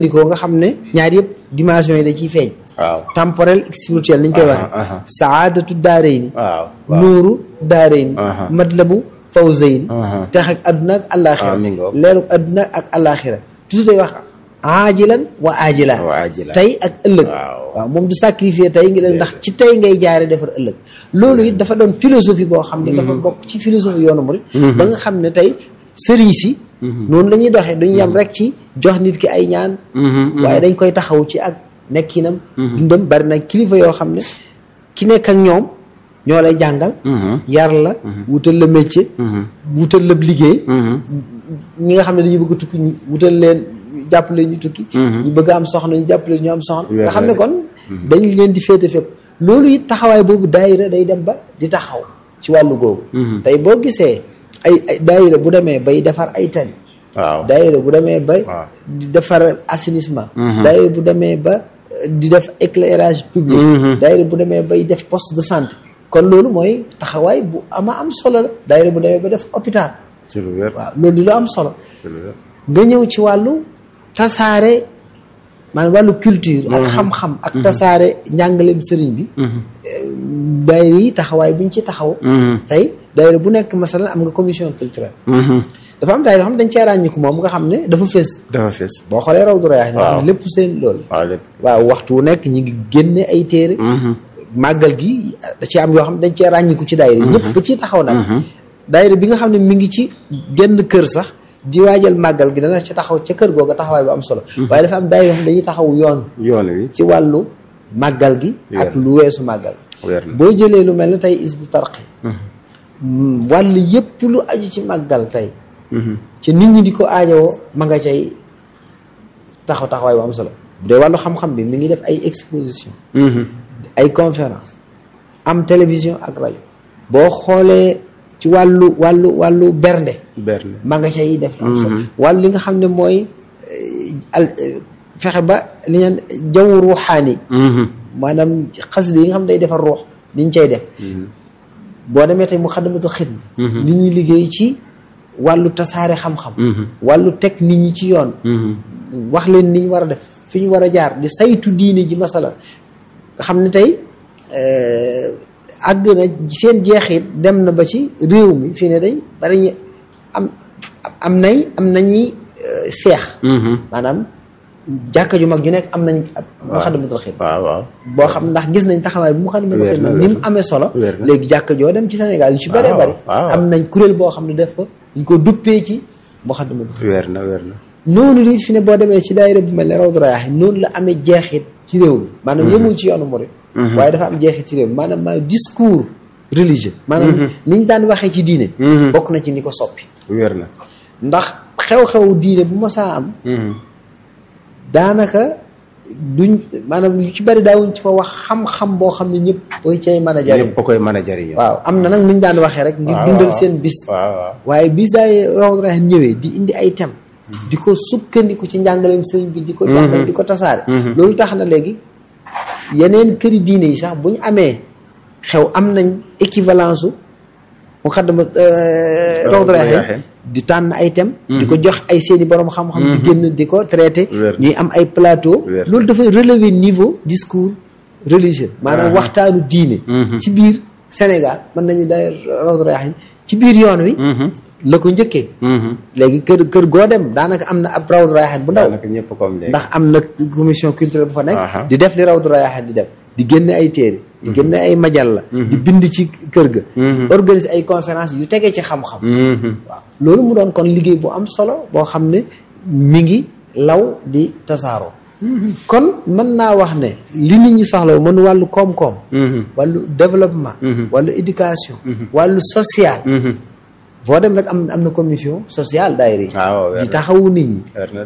dikoo nga xam ne ñaar yëpp dimension yi da ciy feeñ waaw temporel ak spirituel ni ñu koy Aha, waxee aha. saadatu daarayni waaw waaw nuuru daarayni Aha. matlabu fawzayni Aha. tex ak adduna ak àllaaxira Ah, mi ngoog. leeru adduna ak àllaaxira toujours day wax aajilan wa aajilan Wa aajilan. tey ak ëllëg Waaw. waaw moom du sacrifier tey ngi leen ndax ci tey ngay jaare defar ëllëg loolu it dafa doon philosophie boo xam ne dafa bokk ci philosophie yoonu murid ba nga xam ne tey sëriñ si noonu la ñuy doxee duñu yem rek ci jox nit ki ay ñaan waaye dañ koy taxaw ci ak nekkinam dundam bari na kilifa yoo xam ne ki nekk ak ñoom ñoo lay jàngal yar la wutal la métier wutal la liggéey ñi nga xam ne dañuy bëgg a tukki ñu wutal leen jàppale ñu tukki ñu bëgg a am soxna ñu jàppale ñu am soxna nga xam ne kon dañ leen di féete fépp loolu it taxawaay boobu daayira day dem ba di taxaw ci wàllu googu tey boo gisee ay ay daayira bu demee bay defar ay tali waaw daayira bu demee ba waaw. di defar assainissement daayira bu demee ba euh, di def éclairage public daayira bu demee bay def poste de santé kon loolu mooy taxawaay bu ama am solo la daayira bu demee ba def hôpital ci lu wér waaw loolu di lu am solo ci lu wér nga ñëw ci wàllu tasaare maanaam wàllu culture ak xam-xam ak tasaare njàngaleem sëriñ bi daayira yi taxawaay bu ñu ci taxaw tey daayira bu nekk masalan am nga commission culturelle dafa am daayira yoo xam ne dañ cee ràññiku moom nga xam ne dafa fës dafa fees boo xoolee raw du rayaax nga xam Waaw. ne lépp seen loolu waaw lépp waaw waxtu wu nekk ñi ngi génne ay téere màggal gi da ci am yoo xam ne dañ cee ràññiku ci daayira ñëpp ba ciy taxaw nag daayira bi nga xam ne mi ngi ci genn kër sax di waajal màggal gi dana ci taxaw ca kër googa taxawaay bu am solo waaye dafa am daayira yoo xam ne dañuy taxaw yoon yoon wi ci wàllu màggal gi ak Weer. lu weesu màggal weer na boo jëlee lu mel ne tey is bu tarqi wàll yëpp lu aju ci màggal tey ci nit ñi di ko aajowoo ma nga cay taxaw taxawaay bu am solo bu dee wàllu xam-xam bi mi ngi def ay exposition ay conférence am télévision ak rajo boo xoolee ci wàllu wàllu wàllu bernde berne ma nga cay def lu am solo wàllu li nga xam ne mooy eh, al eh, fexe ba li ñaan jaww ruuxaani maanaam xasida yi nga xam ne day defar ruux ni ñu cay def boo demee tey mu xaddamatu xidma ni ñuy liggéey ci wàllu tasaare xam-xam wàllu teg nit ñi ci yoon wax leen ni ñu war a def fi ñu war a jaar di saytu diine ji masala nga xam ne tey euh, àgg na seen jeexit dem na ba ci réew mi fii ne day bari ñu am am nay am nañuy euh, seex maanaam jàkka ju mag ju nekk am nañ ab muxaddamatul xidma waaw waaw boo xam ndax gis nañ taxawaay bu muxaddamatul Wér na, xidma wér ni mu na. amee solo Wér na. léegi jàkka joo dem ci Sénégal yu ci bëree waaw, bëri waaw. am nañ kuréel boo xam ne def ko dañ ko duppee ci muxaddamatul xidma weer na weer na noonu li fi ne boo demee ci daayira bu mel ne Rawdu Rayaahin noonu la amee jeexit ci réew mi maanaam yemul ci yoonu murid waaye dafa am jeexit ci réew mi maanaam maa discours religieux maanaam ni ñu daan waxee ci diine bokk na ci ni ko soppi weer na ndax xew-xew diine bu ma saa am daanaka duñ maanaam yu ci bari daawuñ ci fa wax xam-xam boo xam ne ñëpp koy cay mën a jariñ ñëpp a koy mën a jariñoo waaw am na nag nu ñu daan waxee rek ngir waaw, dundal waaw. seen bis waaw waaw waaye bis daay Rawdu Rayaahin ñëwee di indi ay thème di ko sukkandiku ci njàngaleem sëriñ bi di ko jàngal di ko tasaare loolu tax na léegi yeneen këri diine yi sax bu ñu amee xew am nañ équivalence u mu xaddama Rawdu Rayaahin Rayaahin. di tànn ay thème di ko jox ay seeni borom xam-xam di génn di ko traité Wér. ñuy am ay plateau Wér. loolu dafay relever niveau discours religieux maanaam waxtaanu diine ci biir Sénégal mën nañu day Rawdu Rayaahin ci biir yoon wi la ko njëkkee léegi kër kër goo dem daanaka am na ab Rawdu Rayaahin bu ndaw daanaka ñëpp comme léegi ndax am na commission culturelle bu fa nekk Aha. di def li Rawdu Rayaahin di def di génne ay téere di génne ay majalla di bind ci kër ga organiser ay conférence yu tegee ci xam-xam waaw loolu mu doon kon liggéey bu am solo boo xam ne mi ngi law di tasaaroo kon mën naa wax ne li nit ñi soxla mën wàllu koom-koom wàllu développement wàllu éducation wàllu social boo dem nag am am na commission sociale daayira yi waaw weer di na taxawu nit ñi weer na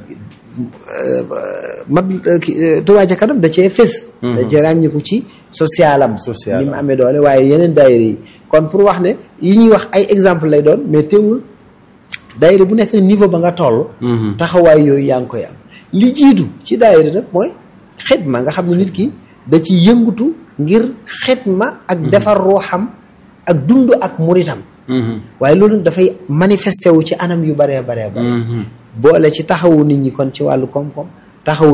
mat Touba ca kanam da cee fés da cee ràññiku ci socialam Social ni mu am. amee doole waaye yeneen daayira yi kon pour wax ne yi ñuy wax ay exemple lay doon mais teewul daayira bu nekk niveau ba nga toll taxawaay yooyu yaa ngi koy am li jiitu ci daayira nag mooy xidma nga xam ne nit ki da ci yëngutu ngir xidma ak defar ruuxam ak dund ak muritam waaye loolu nag dafay manifesté wu ci anam yu baree baree bare boole ci taxawu nit ñi kon ci wàllu koom-koom taxaw